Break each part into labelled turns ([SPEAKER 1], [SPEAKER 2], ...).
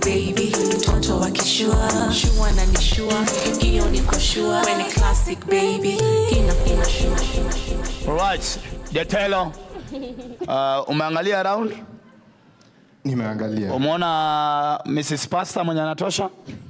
[SPEAKER 1] baby mtoto wa kishua shua na nishua hiyo niko shua we ni classic baby ina ina shua
[SPEAKER 2] Alright, Jetelo. Uh, umeangalia around?
[SPEAKER 3] Nimeangalia.
[SPEAKER 2] Umeona Mrs. Pastor mwenye anatosha?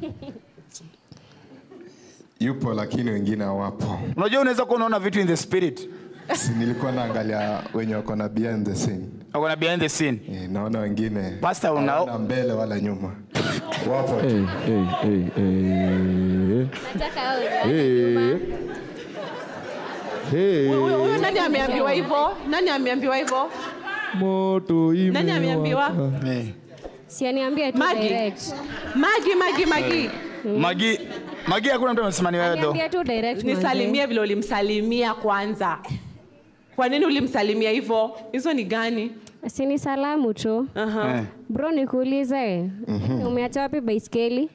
[SPEAKER 3] Yupo lakini wengine hawapo.
[SPEAKER 2] Unajua unaweza kuwa unaona vitu in the spirit.
[SPEAKER 3] Si nilikuwa naangalia wenye wako na behind the scene.
[SPEAKER 2] Wako na behind the scene.
[SPEAKER 3] Eh, naona wengine
[SPEAKER 2] Pastor una
[SPEAKER 3] hawana mbele wala nyuma. Wapo tu.
[SPEAKER 4] Hey, hey, hey, hey. Hey. Hey.
[SPEAKER 5] Huyo huyo nani ameambiwa hivyo? Nani ameambiwa hivyo?
[SPEAKER 4] Moto imewaka.
[SPEAKER 5] Nani ameambiwa?
[SPEAKER 2] Eh.
[SPEAKER 6] sianiambie tu
[SPEAKER 5] Magi.
[SPEAKER 6] direct
[SPEAKER 5] Magi, Magi, Magi.
[SPEAKER 2] Magi Magi hakuna mtu amesema ni wewe though.
[SPEAKER 6] niambie tu direct manze.
[SPEAKER 5] Nisalimie vile ulimsalimia kwanza. Kwa nini ulimsalimia hivyo? Hizo ni gani?
[SPEAKER 6] si ni salamu tu
[SPEAKER 5] Aha.
[SPEAKER 2] Eh.
[SPEAKER 6] bro nikuulize umeacha wapi baiskeli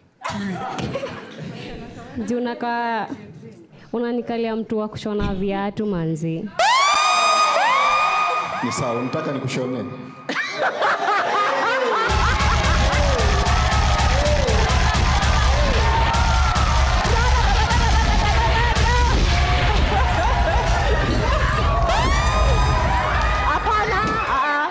[SPEAKER 6] juu unakaa unanikalia mtu wa kushona viatu manzi
[SPEAKER 3] Ni sawa, unataka nikushone?
[SPEAKER 5] Hapana. ah,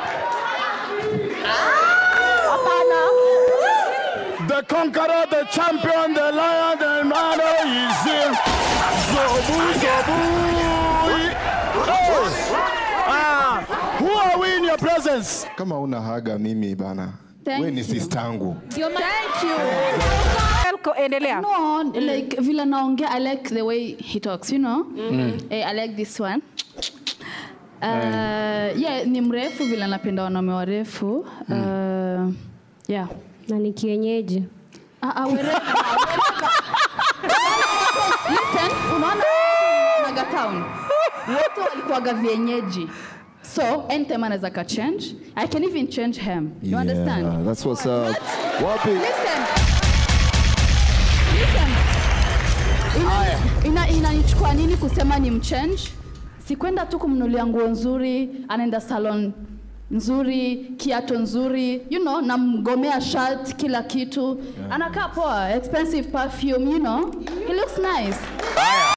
[SPEAKER 5] ah. Hapana.
[SPEAKER 2] The conqueror, the champion, the lion, the man is here. Zobu, zobu. Oh. Ah, who are we in your presence?
[SPEAKER 3] Kama una haga mimi bana.
[SPEAKER 7] Thank
[SPEAKER 3] We ni
[SPEAKER 7] you.
[SPEAKER 3] sistangu.
[SPEAKER 7] Thank you.
[SPEAKER 5] Elko, endelea.
[SPEAKER 7] No, like vile naongea, I like the way he talks, you know? Eh, I like this one. Uh, yeah, ni mrefu vile napenda wanaume warefu. Uh, yeah.
[SPEAKER 6] na ni kienyeji
[SPEAKER 7] Ah, ah, wherever, wherever. Listen, unaona Naga Town. Wote walikuwaga vienyeji. So, anytime anaweza ka change. I can even change him. You understand?
[SPEAKER 4] Yeah, that's what's up. Wapi?
[SPEAKER 7] Listen. Listen. Ina- ina- inanichukua nini kusema ni mchange sikwenda tu kumnulia nguo nzuri anaenda salon nzuri kiato nzuri you know namgomea shirt kila kitu anakaa poa expensive perfume you know he looks nice